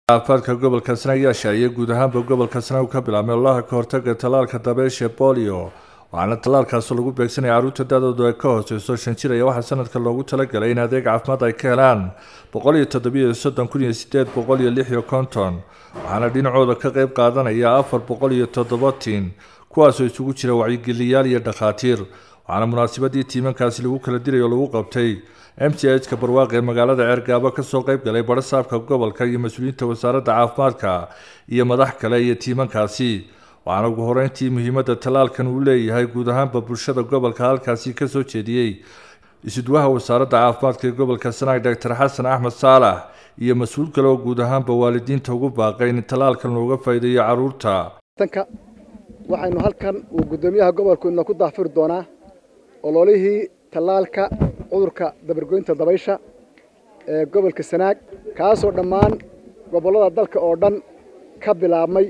caafimaadka gobolka sanaag ayaa shaaciyay guud ahaanba gobolka sanaag ka bilaabmay olaha ka hortaga tallaalka dabeysha bolio waxaana tallaalkaasi lagu beegsanaya carruurta da-doodu ay ka hooseyso shan jir ayaa waxaa sanadka loogu talagalay in adeeg caafimaad ay ka helaan boqol iyo toddobiyo soddon kun iyo sideed boqol iyo lix iyo konton waxaana dhinacooda ka qeyb qaadanaya afar boqol iyo toddobatiin kuwaasoo isugu jira wacyigeliyaal iyo dhakhaatiir waxaana munaasabadii tiimankaasi lagu kala diray oo lagu qabtay m c h ka barwaaq ee magaalada ceergaabo kasoo qeyb galay barasaabka gobolka iyo mas-uuliyiinta wasaaradda caafimaadka iyo madax kale iyo tiimankaasi waxaana ugu horeyntii muhiimadda tallaalkan uu leeyahay guud ahaanba bulshada gobolka halkaasi kasoo jeediyey isudwaha wasaaradda caafimaadka ee gobolka sanaag doctor xasan axmed saalax iyo mas-uul kale oo guud ahaanba waalidiinta ugu baaqay in tallaalkan looga faa'iideeyo carruurta tanka waxaynu halkan uu guddoomiyaha gobolku ina ku daafuri doonaa ololihii tallaalka cudurka dabargoynta dabaysha ee gobolka sanaag kaasoo dhammaan gobollada dalka oo dhan ka bilaabmay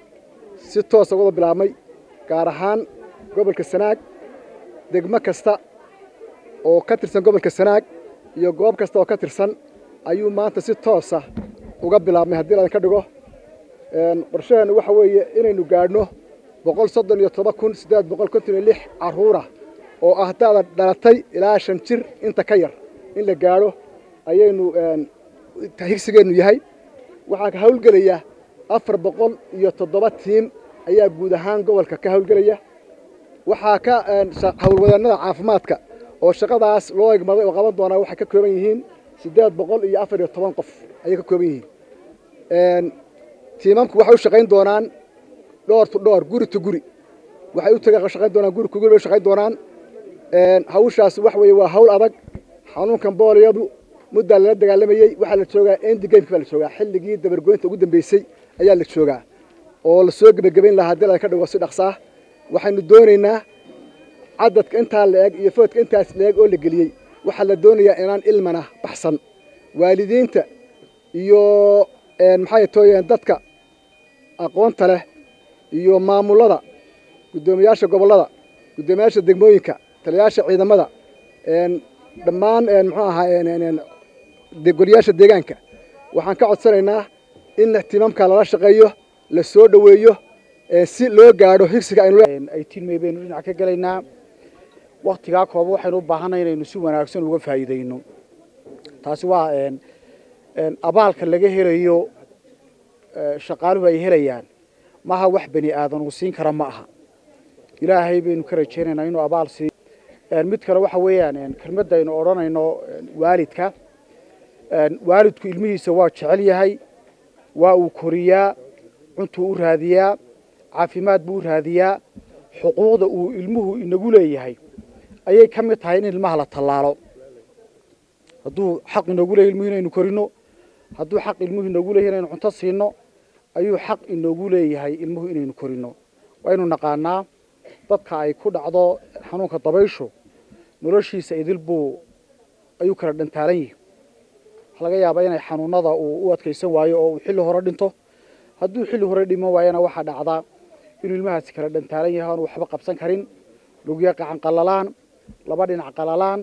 si toosa wada bilaabmay gaar ahaan gobolka sanaag degmo kasta oo ka tirsan gobolka sanaag iyo goob kasta oo ka tirsan ayuu maanta si toosa uga bilaabmay haddii laydinka dhigo qorshaheennu waxa weeye inaynu gaadhno boqol soddon iyo todoba kun siddeed boqol konton iyo lix carruura oo ah da'da dhalatay ilaa shan jir inta ka yar in la gaadho ayaynu higsigeennu yahay waxaa ka hawlgelaya afar boqol iyo toddoba tiim ayaa guud ahaan gobolka ka hawlgelaya waxaa ka hawlwadaennada caafimaadka oo shaqadaas loo egmaday oo qaban doonaa waxay ka kooban yihiin siddeed boqol iyo afar iyo toban qof ayay ka kooban yihiin tiimamku waxay u shaqayn doonaan dhoor tu dhoor guri tu guri waxay u taga shaqayn doonaan guri ku guri bay u shaqayn doonaan hawshaas waxa weeye waa hawl adag xanuunkan booliyadu muddaa lala dagaalamayey waxaa la joogaa endi gameki baa la joogaa xilligii dabargoynta ugu dambeysay ayaa la joogaa oo la soo gebagabayn lahaa haddii laga dhigo si dhaqsaa waxaynu doonaynaa cadadka intaa la eg iyo foodka intaas la eg oo la geliyey waxaa la doonayaa inaan ilmana baxsan waalidiinta iyo maxay tooyeen dadka aqoonta leh iyo maamullada guddoomiyaasha gobollada guddoomiyaasha degmooyinka taliyayaasha ciidamada dhammaan muxuu ahaa goliyaasha deegaanka waxaan ka codsanaynaa in tiimamka lala shaqeeyo la soo dhoweeyo si loo gaadho higsiga ay tilmay baynu dhinac ka gelaynaa waktigaa kooba waxaynu u baahanay inaynu si wanaagsan uga faa'iidayno taasi waa abaalka laga helayo shaqaaluhu ay helayaan maaha wax bani aadan uu siin kara ma aha ilaahay baynu ka rajaynaynaa inuu abaal siiyo mid kale waxa weeyaan kelmadda aynu odhanayno waalidka waalidku ilmihiisa waa jecel yahay waa uu koriyaa cuntuu u raadiyaa caafimaad buu u raadiyaa xuquuqda uu ilmuhu inagu leeyahay ayay ka mid tahay in ilmaha la tallaalo hadduu xaq inoogu leeyahy ilmuhu inaynu korino hadduu xaq ilmuhu inoogu leeyahy inaynu cunto siino ayuu xaq inoogu leeyahay ilmuhu inaynu korino waynu naqaanaa dadka ay ku dhacdo xanuunka dabayshu noloshiisa idil buu ayuu kala dhantaalan yihi waxaa laga yaabaa inay xanuunada uu u adkaysan waayo oo uu xilli hore dhinto hadduu xilli hore dhiman waayana waxaa dhacdaa inuu ilmahaasi kala dhantaalan yahay oanu waxba qabsan karin lugya qacan qalalaan laba dhinac qalalaan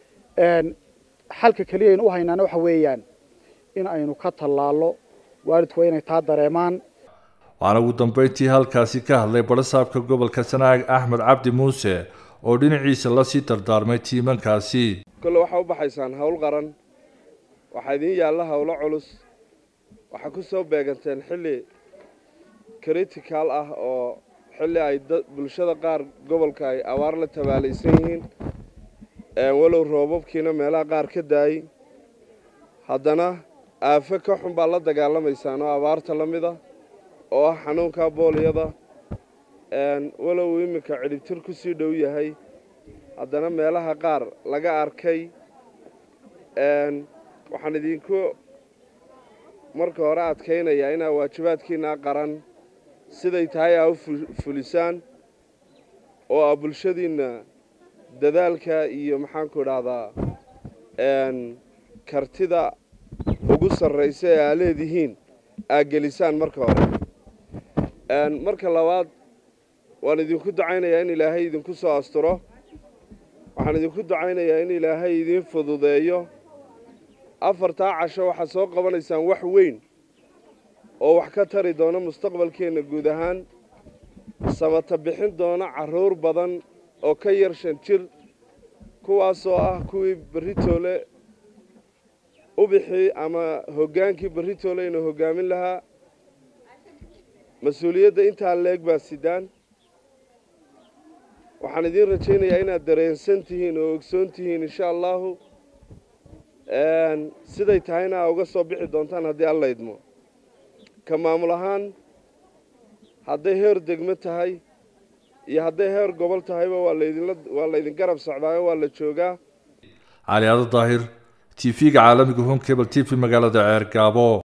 xalka keliya aynu u haynaana waxa weeyaan in aynu ka tallaallo waalidku waa inay taa dareemaan waxaana ugu dambeyntii halkaasi ka hadlay barasaabka gobolka sanaag axmed cabdi muuse oo dhinaciisa lasii dardaarmay tiimankaasi kolle waxaa u baxaysaan hawl qaran waxaa idiin yaalla howlo culus waxaa ku soo beeganteen xilli critical ah oo xilli ay bulshada qaar gobolka ay abaar la tabaalaysan yihiin walow roobabkiina meelaha qaar ka daayey haddana aafo ka xun baa la dagaalamaysaan oo abaarta la mid a oo ah xanuunka booliyada walow iminka cidhibtir ku sii dhow yahay haddana meelaha qaar laga arkay waxaan idinku marka hore adkaynayaa inaa waajibaadkiinaa qaran siday tahay aa u fulisaan oo aa bulshadiinna dadaalka iyo maxaanku idhaahdaa kartida ugu sarraysa ee aa leedihiin aa gelisaan marka hore marka labaad waan idinku ducaynayaa in ilaahay idinku soo asturo waxaan idinku ducaynayaa in ilaahay idiin fududeeyo afartaa casho waxaad soo qabanaysaan wax weyn oo wax ka tari doona mustaqbalkeenna guud ahaan samata bixin doona carruur badan oo ka yar shan jir kuwaasoo ah kuwii berritoole ubixii ama hoggaankii berritoole inuu hoggaamin lahaa mas-uuliyadda intaa leeg baa sidaan waxaan idiin rajaynayaa inaad dareensan tihiin oo ogsoon tihiin insha allahu siday tahayna aa uga soo bixi doontaan haddii alla idmo ka maamul ahaan hadday heer degmo tahay iyo hadday heer gobol tahayba waa laydinla waa laydin garab socdaayo waa la joogaa cali aado daahir t v-ga caalamiga home cable t v magaalada ceer gaabo